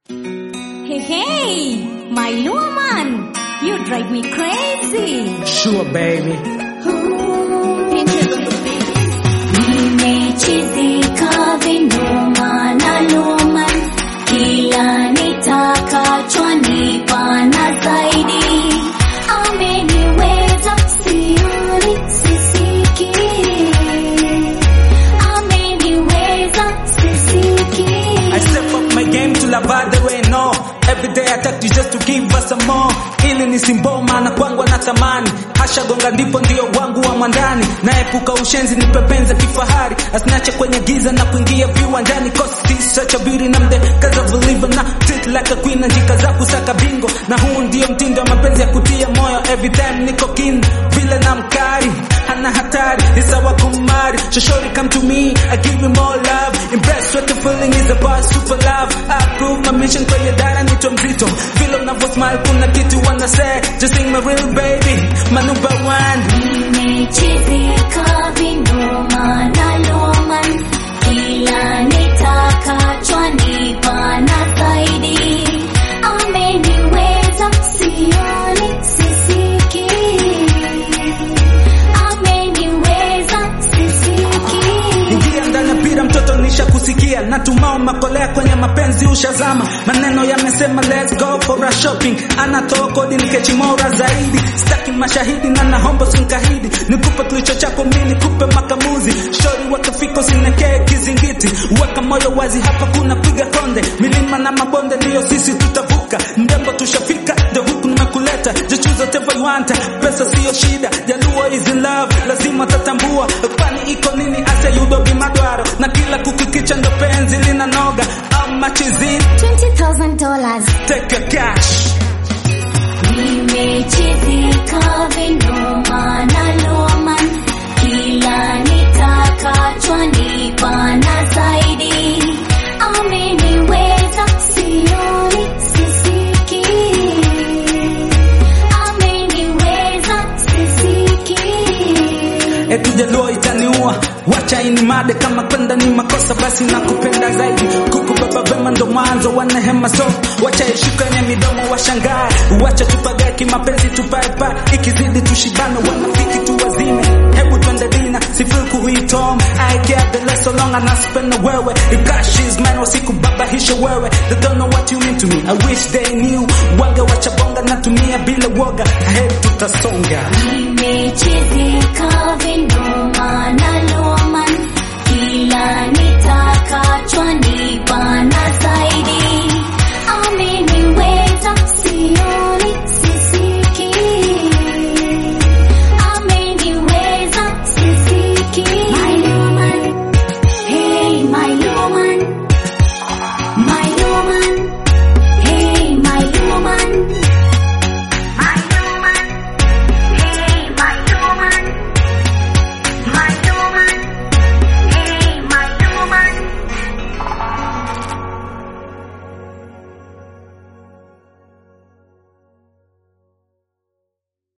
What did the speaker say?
Hey, hey, my woman, you drive me crazy. Sure, baby. Nimechizika vinoma na luma, kila nitakachwa nipana zaidi. Ameniweza sioni sisiki, ameniweza sisiki. I step up my game to lava the way no Every day I talk you just to give us some more ili nisimboma na kwangu na tamani hasha gonga ndipo ndio wangu wa mwandani naepuka ushenzi nipepenza kifahari asinache kwenye giza na kuingia viwanjani cause she's such a beauty na mde cause of believer na treat like a queen na jika za kusaka bingo na huu ndio mtindo wa mapenzi ya kutia moyo every time niko kin vile na mkari hana hatari ni sawa kumari shoshori come to me I give you more love impressed what the feeling is about super love I prove my mission kwenye dara nito mzito vile unavyo smile kuna kitu wanna say just sing my real baby my number one Nimechizika vinoma na loma, kila nitakachwa nipana zaidi. Ameniweza sioni sisiki, ameniweza sisiki. ingia ndani ya pira mtoto nisha kusikia natumao makolea kwenye mapenzi ushazama maneno yamesema let's go for a shopping anatoa kodi nikechimora zaidi staki mashahidi na nahombo sinkahidi nikupe tulicho chako mi nikupe makamuzi shori wakafiko sinekee kizingiti weka moyo wazi hapa kuna piga konde milima na mabonde ndiyo sisi tutavuka mrembo tushafika the huku nimekuleta just choose whatever you want pesa siyo shida jaluo is in love lazima tatambua kwani iko nini ase yudo bimadwaro na kila kukikicha ndo penzi lina noga ama chizi $20,000 take a cash Nimechizika vinoma na loma, kila nitakachwa nipana zaidi. Ameniweza sioni sisiki, ameniweza sisiki. eti jaluo itaniua wacha ini made kama kwenda ni makosa basi nakupenda zaidi kukubeba vema ndo mwanzo wa nehema so wacha ishika yenye midomo washangae wacha tupagae kimapenzi tupaepa ikizidi tushibane wanafiki tuwazime hebu twende dina sifil kuhitom I care the less so long and I spend na wewe if cash is man wasikubabahishe wewe they don't know what you mean to me I wish they knew wange wacha bonga natumia bila woga ahead tutasonga Nimechizika vinoma na loma, kila nitakachwa nipana